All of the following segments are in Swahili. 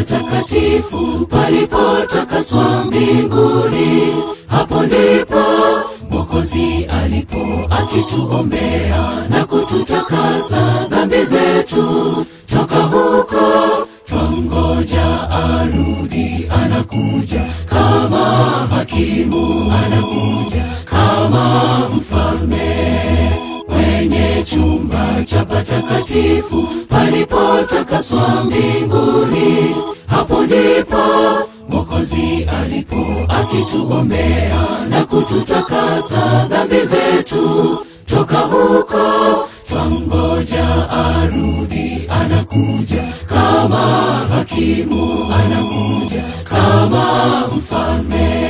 patakatifu palipotakaswa mbinguni. Hapo ndipo Mwokozi alipo akituombea na kututakasa dhambi zetu. Toka huko twamgoja arudi, anakuja kama hakimu, anakuja kama mfalme kwenye chumba cha patakatifu palipotakaswa mbinguni. Hapo ndipo Mwokozi alipo akituombea na kututakasa dhambi zetu. Toka huko twamgoja arudi, anakuja kama hakimu, anakuja kama mfalme.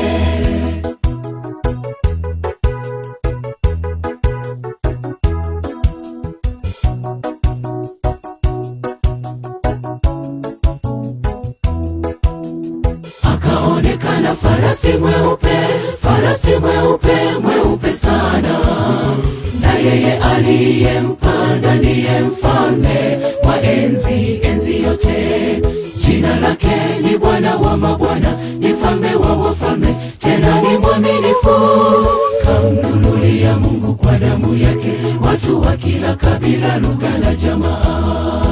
akaonekana farasi mweupe, farasi mweupe, mweupe sana, na yeye aliyempanda ndiye mfalme wa enzi, enzi yote. Jina lake ni Bwana wa mabwana, ni mfalme wa wafalme, tena ni mwaminifu. Kamnunulia Mungu kwa damu yake watu wa kila kabila, lugha na jamaa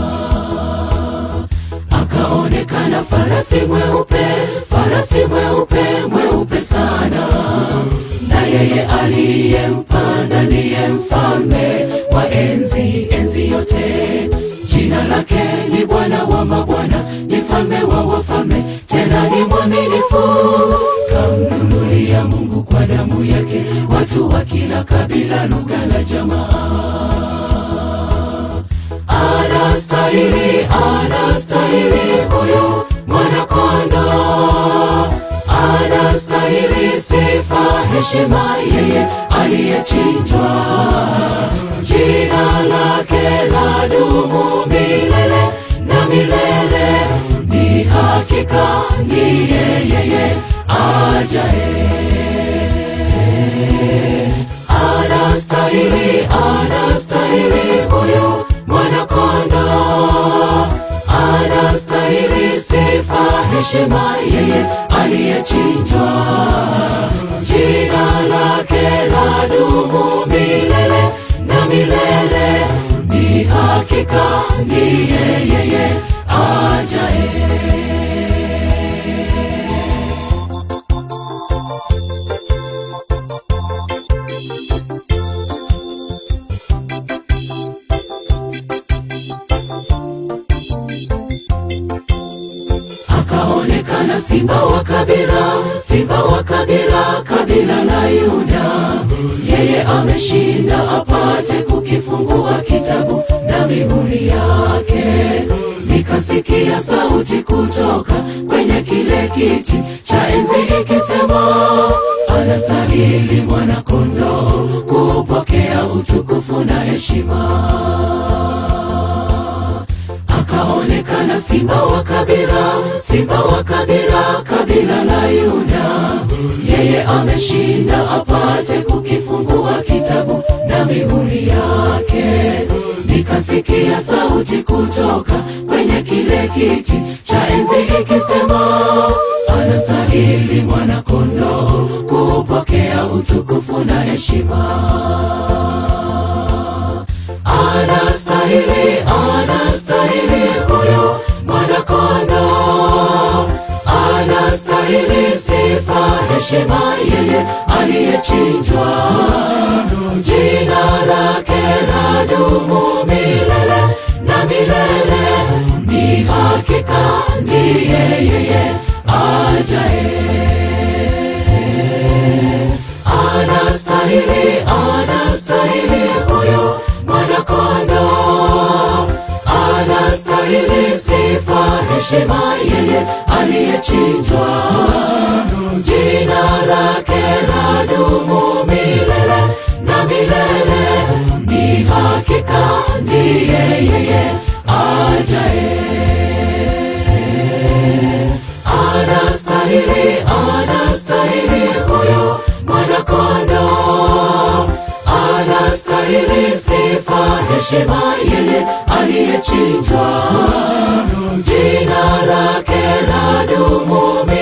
akaonekana farasi mweupe, farasi mweupe, mweupe sana, na yeye aliyempanda ndiye mfalme wa enzi, enzi yote. Jina lake ni Bwana wa mabwana, ni mfalme wa wafalme, tena ni mwaminifu. Kamnunulia Mungu kwa damu yake watu wa kila kabila, lugha na jamaa anastahili, anastahili huyu mwanakondo, anastahili sifa, heshima, yeye aliyechinjwa. Jina lake la dumu milele na milele, ni hakika ni yeye ajaye anastahili, anastahili huyu mwanakondo, anastahili sifa, heshima, yeye aliyechinjwa. Jina lake la dumu milele na milele, ni hakika ni yeye ajaye. akaonekana simba wa kabila, simba wa kabila, kabila la Yuda. Yeye ameshinda apate kukifungua kitabu na mihuri yake. Nikasikia sauti kutoka kwenye kile kiti cha enzi ikisema, anastahili mwana-kondoo kupokea utukufu na heshima akaonekana simba wa kabila, simba wa kabila, kabila la Yuda. Yeye ameshinda apate kukifungua kitabu na mihuri yake. Nikasikia sauti kutoka kwenye kile kiti cha enzi ikisema, anastahili mwana-kondoo kupokea utukufu na heshima anastahili, anastahili huyo mwanakondo, anastahili sifa, heshima, yeye aliyechinjwa. Jina lake la dumu milele na milele, ni hakika ndiye yeye ajaye anastahili, anastahili huyo mwanakondo, anastahili sifa, heshima, yeye aliyechinjwa. Jina lake la dumu milele na milele, ni hakika ndiye yeye ajaye anastahili, anastahili huyo mwanakondo, anastahili sifa, heshima yeye aliyechinjwa jina lake la dumu